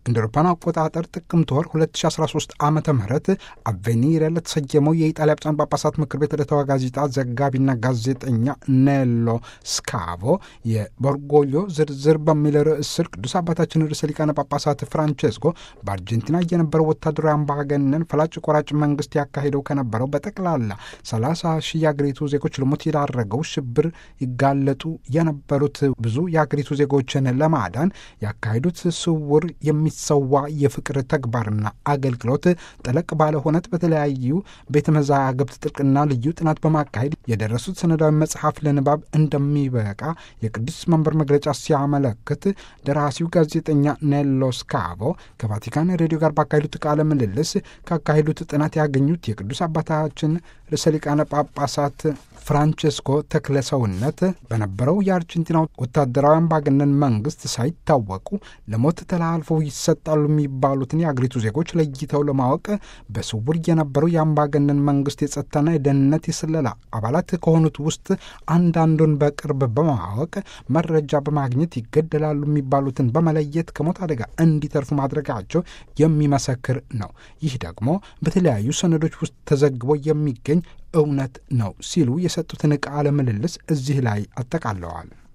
እንደ አውሮፓውያን አቆጣጠር ጥቅምት ወር 2013 ዓ ም አቬኒረ ለተሰየመው የኢጣሊያ ብፁዓን ጳጳሳት ምክር ቤት ዕለታዊ ጋዜጣ ዘጋቢና ጋዜጠኛ ኔሎ ስካቮ የበርጎሊዮ ዝርዝር በሚል ርዕስ ስር ቅዱስ አባታችን ርዕሰ ሊቃነ ጳጳሳት ፍራንቼስኮ በአርጀንቲና የነበረው ወታደራዊ አምባገነን ፈላጭ ቆራጭ መንግስት ያካሄደው ከነበረው በጠቅላላ 30 ሺህ የአገሪቱ ዜጎች ለሞት የዳረገው ሽብር ይጋለጡ የነበሩት ብዙ የአገሪቱ ዜጎችን ለማዳን ያካሄዱት ስውር የሚሰዋ የፍቅር ተግባርና አገልግሎት ጠለቅ ባለ ሁነት በተለያዩ ቤተ መዛግብት ጥልቅና ልዩ ጥናት በማካሄድ የደረሱት ሰነዳዊ መጽሐፍ ለንባብ እንደሚበቃ የቅዱስ መንበር መግለጫ ሲያመለክት ደራሲው ጋዜጠኛ ኔሎ ስካቮ ከቫቲካን ሬዲዮ ጋር ባካሄዱት ቃለ ምልልስ ካካሄዱት ጥናት ያገኙት የቅዱስ አባታችን ርዕሰ ሊቃነ ጳጳሳት ፍራንቼስኮ ተክለ ሰውነት በነበረው የአርጀንቲና ወታደራዊ አምባገነን መንግስት ሳይታወቁ ለሞት ተላልፈው ይሰጣሉ የሚባሉትን የአገሪቱ ዜጎች ለይተው ለማወቅ በስውር የነበረው የአምባገነን መንግስት የጸጥታና የደህንነት የስለላ አባላት ከሆኑት ውስጥ አንዳንዱን በቅርብ በማወቅ መረጃ በማግኘት ይገደላሉ የሚባሉትን በመለየት ከሞት አደጋ እንዲተርፉ ማድረጋቸው የሚመሰክር ነው። ይህ ደግሞ በተለያዩ ሰነዶች ውስጥ ተዘግቦ የሚገኝ እውነት ነው ሲሉ የሰጡትን ቃለ ምልልስ እዚህ ላይ አጠቃለዋል።